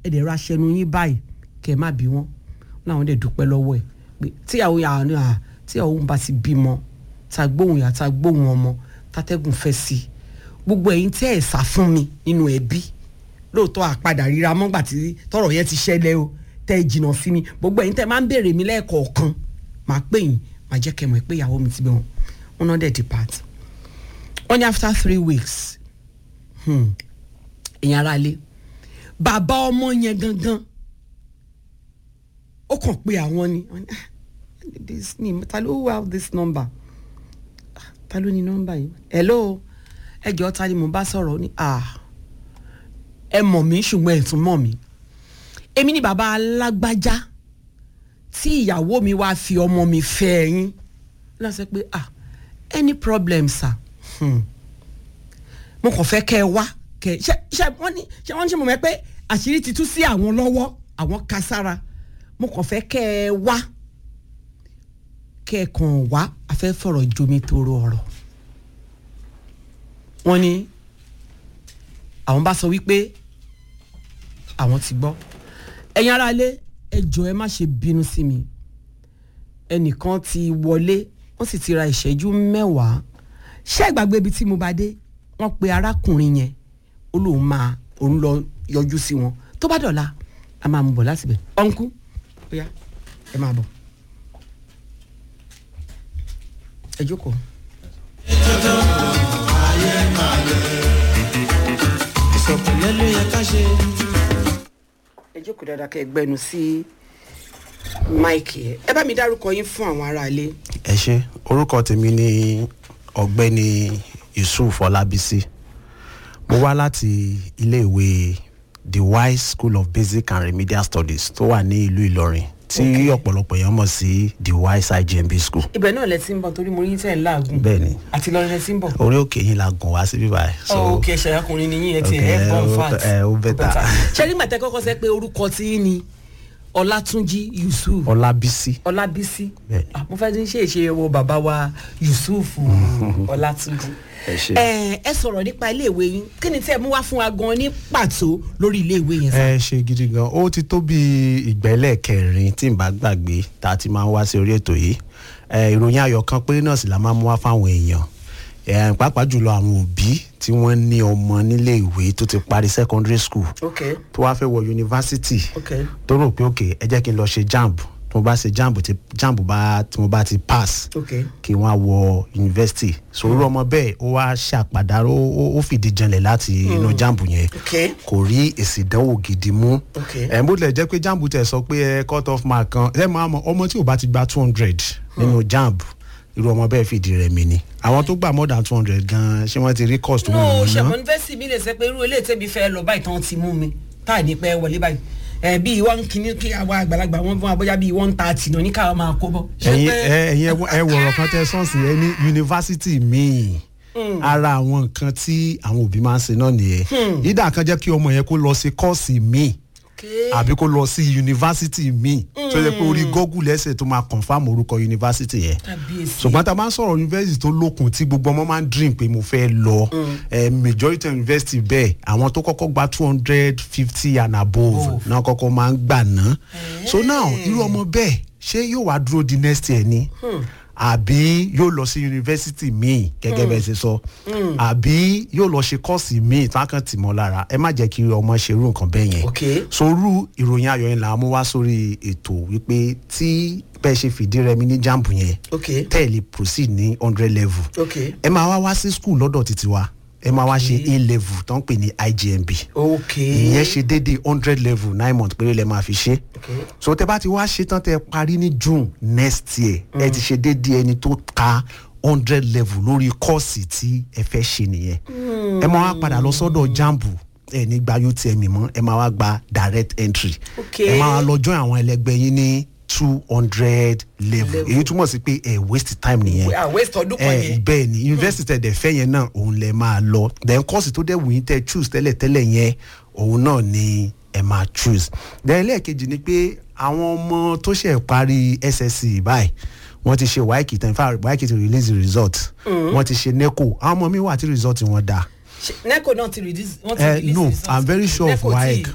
ẹ dẹ̀ ra aṣẹnu yín báyìí kẹ́ ẹ má bí wọn láwọn dẹ̀ dúpẹ́ lọ́wọ́ ẹ̀ pé tíyàwó yà ni à tíyàwó bá ti bímọ ta gbóhùn yà ta gbóhùn ọmọ tatẹ́gùn fẹ́ sí i gbogbo ẹ̀yin tẹ́ ẹ̀ sá fún mi nínú ẹbí lóòótọ́ àpadà ríra mọ́gbà tí tọrọ yẹn ti ṣẹlẹ̀ o tẹ́ ẹ jìnnà sí mi gbogbo ẹ̀yin tẹ́ ẹ máa ń béèrè mi lẹ́ẹ̀kọ̀ọ̀kan màá pè yín màá jẹ́ kẹ́ ẹ mọ̀ pé ìyàwó mi ti bẹ̀ wọ́n wọn náà dẹ̀ depart wọ́n ní after three weeks èèyàn ara lé bàbá ọmọ yẹn gangan ó kàn pé àwọn ni wọ́n ní, "Ah, this ni ta ló wá this number Ah, ta ló ní nọ́mbà yìí hello ẹ jọ̀ọ́ ta ni mo bá sọ̀rọ̀ ó ní ah ẹ mọ̀ mí ṣùgbọ́n ẹ tún mọ̀ mí èmi ni bàbá alágbájá tí ìyàwó mi wá fi ọmọ mi fẹ́ ẹ̀yìn lọ sọ pé ah any problem sir hmm. mo kàn fẹ́ kẹ́ ẹ wá kẹ́ ẹ ṣe ṣe wọ́n ní ṣe wọ́n ní ṣe mo mọ̀ pé àṣírí ti tú sí àwọn lọ́wọ́ àwọn ka sára mo kàn fẹ́ kẹ́ ẹ wá kẹ́ ẹ kàn wá a fẹ́ fọ̀rọ̀ jomi toro ọ̀rọ̀ wọ́n ní àwọn bá sọ wípé àwọn ti gbọ́ ẹ̀yin ará ilé ẹ jọ̀ọ́ ẹ má ṣe bínú sí mi ẹnìkan ti wọlé wọ́n sì ti ra ìṣẹ́jú mẹ́wàá ṣé ìgbàgbé ibi tí mo bá dé wọ́n pe arákùnrin yẹn ó lóun máa òun lọ yọjú sí wọn tó bá dọ̀la a máa mú bọ̀ láti bẹ̀ ọ̀nkú ó yá ẹ máa bọ̀ ẹ jókòó. ìsọ̀kùnlé ló yẹ ká ṣe. ẹ jókòó dáadáa kẹ́ ẹ gbẹnu sí máìkì ẹ ẹ bá mi dárúkọ yín fún àwọn aráalé. ẹ ṣe orúkọ tèmi ni ọ̀gbẹ́ni yusuf ọlábísí mo wá láti iléèwé the wise school of basic and remedial studies tó wà ní ìlú ìlọrin tí ọ̀pọ̀lọpọ̀ èèyàn mọ̀ sí the wise igmb school ibẹ̀ náà lẹ ti ń bọ̀ torí mo rí yín tẹ̀ ń láàgùn bẹ́ẹ̀ni àti lọ́rin lẹ ti ń bọ̀. orí òkè yín la gùn wá síbí báyìí. ọ̀ òkè ẹ̀ṣẹ̀ ọkùnrin ni yín ẹ ti Okay, ẹ̀ bọ̀ ó- fat. ẹ, ó better. ṣé nígbà tẹ kọ́kọ́ sẹ́ pé orúkọ tí yín ni ọlátúnjí yusuf ọlábísí ọlábísí Bẹ́ẹ̀ni. Ah, mo fẹ́ ti ń ṣe ìṣe wo bàbá wa yusuf ọlátúnjí. Ẹ ṣé. ẹ ẹ sọ̀rọ̀ nípa iléèwé yín kí ni tí ẹ mú wá fún wa gan ní pàtó lórí iléèwé yẹn sá. ẹ ṣe gidi gan ó ti tó bí ìgbẹ́lẹ̀ kẹrin tí n bá gbàgbé tá a ti máa ń wá sí orí ètò yìí ẹ ìròyìn ayọ̀ kan péré náà sì la máa ń mú wá fáwọn èèyàn ẹ pàápàá jùlọ àwọn òbí tí wọ́n ní ọmọ nílé ìwé tó ti parí secondary school ok tó wá fẹ́ wọ yunifásitì ok tó rò pé òkè ẹ jẹ́ kí n lọ ṣe jamb tí mo bá ṣe jamb tí jamb bá tí mo bá ti pass ok kí wọ́n á wọ yunifásitì sòrò ọmọ bẹ́ẹ̀ ó wá ṣàpàdánù ó- ó ó fìdí janlẹ̀ láti inú jamb yẹn ok kò rí èsì ìdánwò gidi mú Ok. ẹ̀ bó tilẹ̀ jẹ́ pé jamb tẹ̀ sọ pé ẹ cut off mark kan ẹ máa mọ ọmọ tí ò bá ti gba two hundred nínú jamb irú ọmọ bẹ́ẹ̀ fìdí rẹ̀ mi ni àwọn tó gbà more than two hundred gan ṣé wọ́n ti rí cost tó no wù wọ́n ná ṣàmọ́ yunifásitì mi lè sẹ pé irú eléyìí tẹ́bi fẹ́ lọ báyìí tán ti mú mi tá à ní pẹ́ wọlé báyìí ẹ bíi wọn kìíní kí àwa àgbàlagbà wọn fún wa bóyá bíi one thirty náà ní káwọn máa kó bọ. Ṣé ẹ̀yin pé- ẹ- ẹ̀yin ẹ- ẹ wọ̀rọ̀ kan tẹ sọ́ọ̀sì ẹ ní yunifásitì míì ara àwọn nǹkan tí àwọn òbí máa ń ṣe náà nìyẹn ìdá kan jẹ́ kí ọmọ yẹn kó lọ sí kọ́ọ̀sì míì Okay. àbí kó lọ sí yunifásitì míì tó yẹ pé orí google ẹsẹ̀ tó máa confam orúkọ yunifásitì yẹn kábíyèsí. ṣùgbọ́n tá a máa ń sọ̀rọ̀ yunifásitì tó lókun tí gbogbo ọmọ máa ń dream pé mo fẹ́ lọ eh, majority university bẹ́ẹ̀ àwọn tó kọ́kọ́ gba two hundred fifty and above náà kọ́kọ́ máa ń gbà ná so now irú ọmọ bẹ́ẹ̀ ṣé yóò wá dúró di next year ni àbí yóò lọ sí yunifásitì míì gẹ́gẹ́ bẹ́ẹ̀ ṣe sọ àbí yóò lọ ṣe kọ́ọ̀sì míì tí wọ́n kàn tì mọ́ lára ẹ má jẹ́ kí ọmọ ṣe irú nǹkan bẹ́ẹ̀ yẹn Okay. sorú ìròyìn ayọ̀ yẹn là á mú wá sórí ètò wípé tí bẹ́ẹ̀ ṣe fìdí rẹmi ní jambu yẹn Okay. tẹ́ẹ̀lì proceed ní hundred level Okay. ẹ máa wá wá sí school lọ́dọ̀ títí wa ẹ máa wá ṣe a level tó ń pè ní igmb ok. ìyẹn ṣe déédéé hundred level nine months péré lẹ máa fi ṣe Okay. so tẹ bá ti wá ṣe tán tẹ parí ní june next year ẹ ti ṣe déédéé ẹni tó ka hundred level lórí kọ́ọ̀sì tí ẹ fẹ́ ṣe nìyẹn ẹ máa wá padà lọ sọ́dọ̀ jambu ẹ ní gba utm mọ́ ẹ máa wá gba direct entry Okay. ẹ máa wá lọ join àwọn ẹlẹgbẹ́ yín ní two hundred level èyí túmọ̀ sí pé ẹ waste time nìyẹn à waste ọdún kan ẹ yẹn. bẹ́ẹ̀ ni university tẹ̀ dẹ̀ fẹ́ yẹn náà òun lẹ máa lọ then course tó dẹ̀ wù yín tẹ́ choose tẹ́lẹ̀ tẹ́lẹ̀ yẹn òun náà ni ẹ máa choose then lẹ́ẹ̀kejì ni pé àwọn ọmọ tó ṣẹ̀ parí ssc báyìí wọ́n ti ṣe waiki tán fáwọn waiki ti release the result wọ́n ti ṣe neco àwọn ọmọ mi wà tí result wọn dáa Ṣé- neco náà ti release wọ́n ti Eh, release no result. i'm very sure of Neco ti- waec